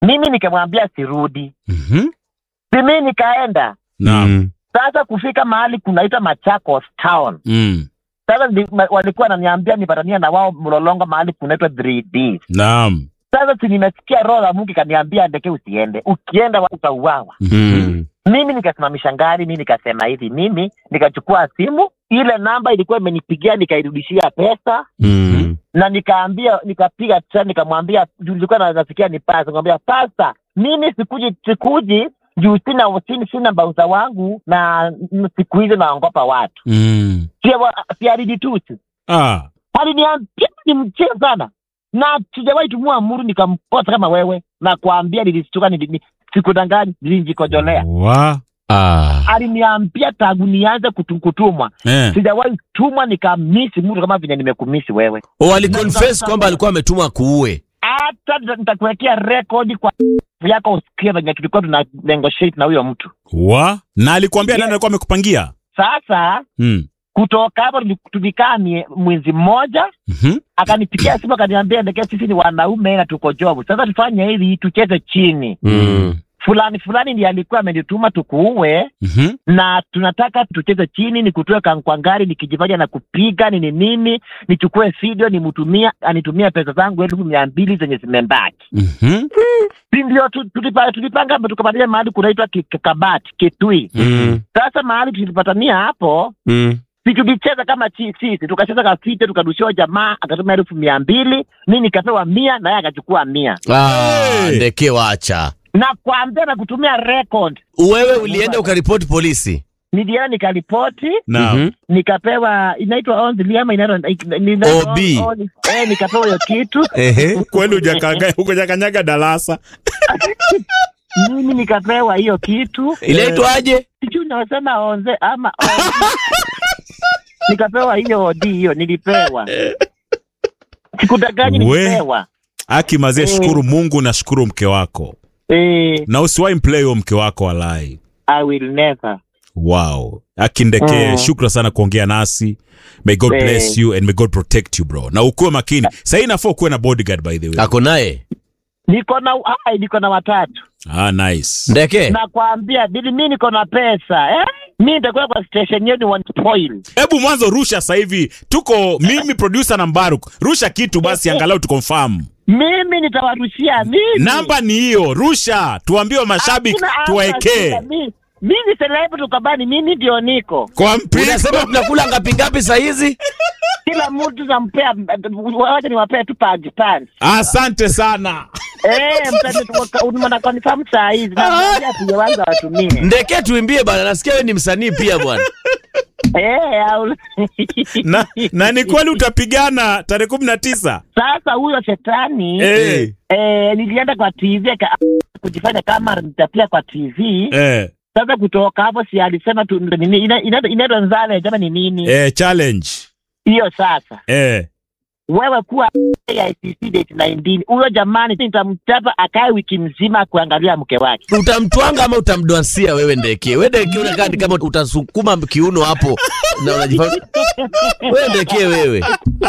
mimi nikamwambia sirudi Mhm. simi nikaenda Naam. Mm. sasa kufika mahali kunaitwa Machakos town Mm. sasa ni, ma, walikuwa wananiambia nipatania na wao mlolongo mahali kunaitwa 3D Naam. sasa si nimesikia roho ya Mungu ikaniambia ndeke usiende ukienda wa- utauawa Mm. mimi nikasimamisha ngari mi nikasema hivi mimi nikachukua simu ile namba ilikuwa imenipigia nikairudishia pesa Mm. na nikaambia nikapiga tena nikamwambia juu nilikuwa na- nasikia ni pasa nikamwambia pasa mimi sikuji sikuji juu sina sina, sina bausa wangu na n- siku hizi naongopa watu Mm. siariditusi Ah. aliniambia ni mchezo sana na sijawahi tumua amuru nikamposa kama wewe na kuambia nilistuka nili- ni- sikudangani nilijikojolea Wa. Ah. aliniambia tangu nianze kutu- kutumwa Eh. sijawahi tumwa nikamisi mtu kama vile nimekumisi wewe Oh, aliconfess kwamba alikuwa ametumwa kuue. hata nita- nitakuwekea rekodi kwa yako usikie venye tulikuwa tuna negotiate na huyo mtu Wa. Na alikwambia nani alikuwa amekupangia? sasa Mm. kutoka hapo tuli- tulikaa mie- mwezi mmoja Mhm. akanipigia simu akaniambia ndeke sisi ni wanaume na tuko jobu sasa tufanye hivi tucheze chini Mm. fulani fulani ndiye alikuwa amenituma tukuue Mhm. na tunataka tucheze chini nikutoe kan- kwa ngari nikijifanya na kupiga nini nini nichukue video nimtumia anitumia pesa zangu elfu mia mbili zenye zimebaki Mhm. si ndio tu- tulipa- tulipanga tukapatania mahali kunaitwa Ki- Ki- kabati kitui Mm. sasa mahali tulipatania hapo Mm. si tulicheza kama chi- sisi tukacheza kafite tukadushiwa jamaa akatuma elfu mia mbili mi nikapewa mia naye akachukua mia Ah, Hey. ndeke wacha. na kuambia na kutumia record Wewe ulienda ukaripoti polisi. nilienda nikaripoti Naam. Mhm. nikapewa inaitwa onzili ama inaitwa inaitwa- OB. on- eh, nikapewa hiyo kitu Ehe. Kweli hujakanga hujakanyaga darasa. mimi nikapewa hiyo kitu Inaitwaje? sijui unasema onze ama onzi. nikapewa hiyo odi hiyo nilipewa sikudaganyi We. nilipewa Aki mazee, Eh. shukuru Mungu na shukuru mke wako. eh, Na usiwahi mplay huyo mke wako walai. I will never Wow. Akindekee, Mm. shukra sana kuongea nasi. May God Eh. bless you and may God protect you bro. Na ukuwe makini. Sasa inafaa ukuwe na bodyguard by the way. Ako naye. niko na ai, niko na watatu Ah, nice. Ndeke. nakwambia bili mi niko na pesa eh? mi nitakuwa kwa station yenu one spoil Hebu mwanzo rusha sasa hivi. Tuko mimi producer na Mbaruk. Rusha kitu basi angalau tukonfirm. mimi nitawarushia mimi Namba ni hiyo. Rusha. Tuambie mashabiki Hakuna hapa tuwaekee. shida, mi- mimi celebrity tukabani mimi ndio niko Kwa mpigo. Unasema tunakula ngapi ngapi saa hizi? kila mtu nampea wacha niwapee tu panji panji Asante sana. eh mtana confirm saa hizi naambia tujaanza watumie Ndeke tuimbie bana, nasikia wewe ni msanii pia bwana. eh au Na, na ni kweli utapigana tarehe kumi na tisa. sasa huyo shetani Eh. eh, nilienda kwa TV aka- kujifanya kama nitapia kwa TV Eh. sasa kutoka hapo si alisema tu nini ina- ina- inaitwa nzale jama ni nini Eh, challenge. hiyo sasa Eh. wewe kuwa ICC date 19 huyo jamani nitamchapa akae wiki mzima kuangalia mke wake Utamtwanga ama utamdwansia wewe Ndeke? Wewe Ndeke unakaa ni kama utasukuma kiuno hapo na unajifanya wewe Ndeke wewe.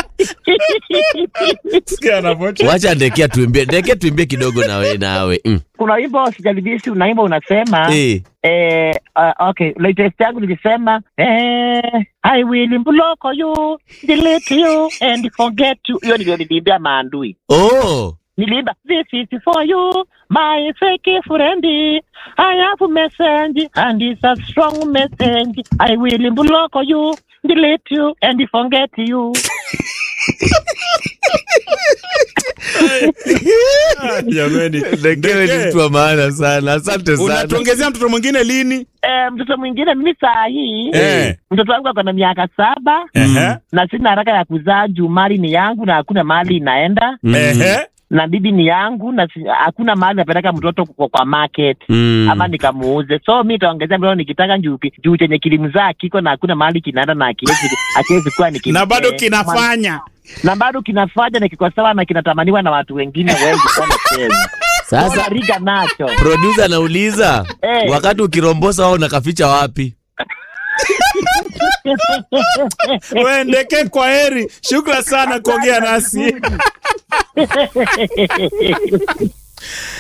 Sikia anavyocheka. Wacha Ndeke tuimbie. Ndeke tuimbie kidogo na wewe nawe. Mm. kuna wimbo sijalibisi unaimba unasema Eh. eh, uh, okay latest yangu nilisema eh, I will block you delete you and forget you hiyo ndio niliimbia maandui Oh. niliimba this is for you my fake friend I have message and it's a strong message I will block you delete you and forget you Ah, Jamani. Ndeke wewe ni mtu wa maana sana. Asante sana. Unatuongezea mtoto mwingine lini? eh, mtoto mwingine mimi saa hii Eh. mtoto wangu ako na miaka saba Ehe. na sina haraka ya kuzaa juu mali ni yangu na hakuna mahali inaenda Ehe. na bibi ni yangu na si- hakuna mahali napeleka mtoto kwa, kwa market Mm. ama nikamuuze so mi taongezea mtoto nikitaka juu juu chenye kilimzaa kiko na hakuna mahali kinaenda na akiwezi akiwezi kuwa ni Na bado kinafanya. na bado kinafanya na kiko sawa na kinatamaniwa na watu wengine wengi sana Kenya. Sasa riga nacho producer anauliza Eh. wakati ukirombosa wao unakaficha wapi? We Ndeke, kwa heri. Shukra sana kuongea nasi.